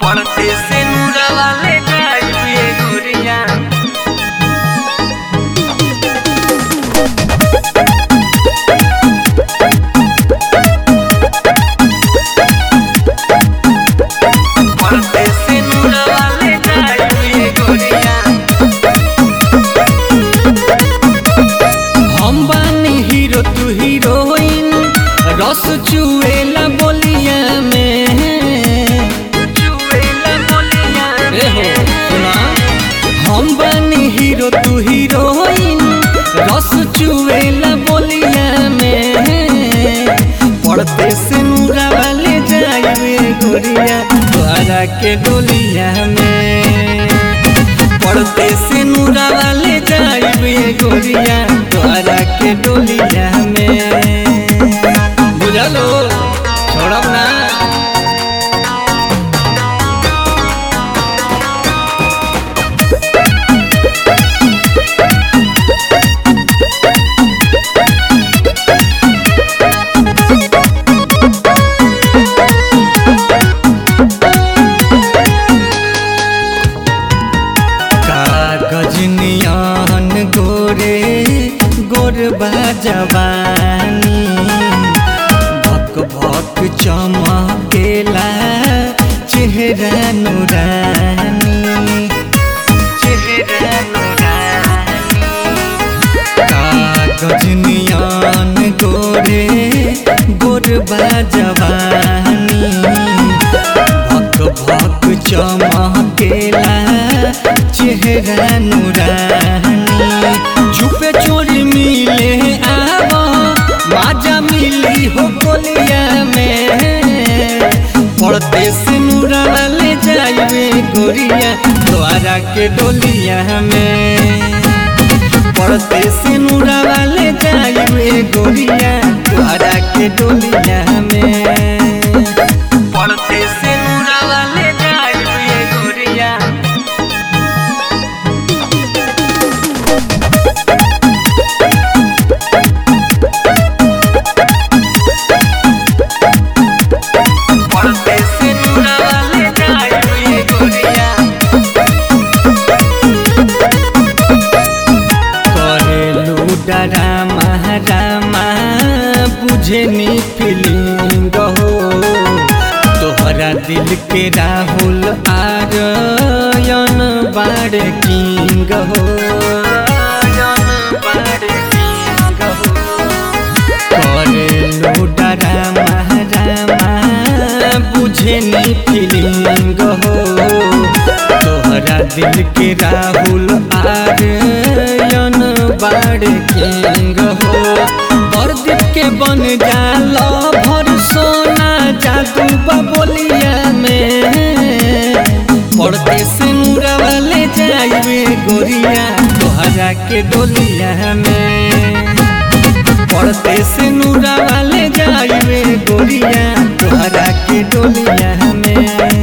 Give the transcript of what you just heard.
पड़ते से नूरा वाले जाइए गोरिया पड़ते से नूरा वाले जाइए गोरिया हम बानी हीरो तू हीरोइन रस चुएला बोलिया में चुएला बोलिया ए हो सुना हम बानी हीरो तू हीरोइन रस चुएला बोलिया में पड़ते से नूरा वाले जाए गोरिया द्वारा के डोलिया में पड़ते से नूरा वाले जाए गोरिया द्वारा के डोलिया में बुझलो छोड़ब ना कागज नियन गोरे गोरबा जवानी भक भक चमकेला चेहरा नुरानी चेहरा नूरानी कागज नियन गोरे गोरबा जवानी भक भक चमकेला चेहरा नुरानी छुपे चोरी मिले आव माजा मिली हो कोलिया में पड़ते से नूरा वाले जाइए गोरिया द्वारा के डोलिया में पड़ते से नूरा वाले जाइए गोरिया द्वारा के डोलिया में पड़ते से नूरा वाले जाइए गोरिया पड़ते से नूरा वाले जाइए गोरिया करेलू डरामा रामा बुझे नी फीलिंग हो तोहरा दिल के राहुल आरयन बाड़ किंग हो करेलू डरामा रामा बुझे नी फीलिंग हो तोहरा दिल के राहुल आर्यन बाड़ किंग हो बरदीप के बन जाल भर सोना जादू बबोलिया में पड़ते से नूरा वाले जाइए गोरिया तोहरा के डोलिया में पड़ते से नूरा वाले जाइए गोरिया तोहरा के डोलिया में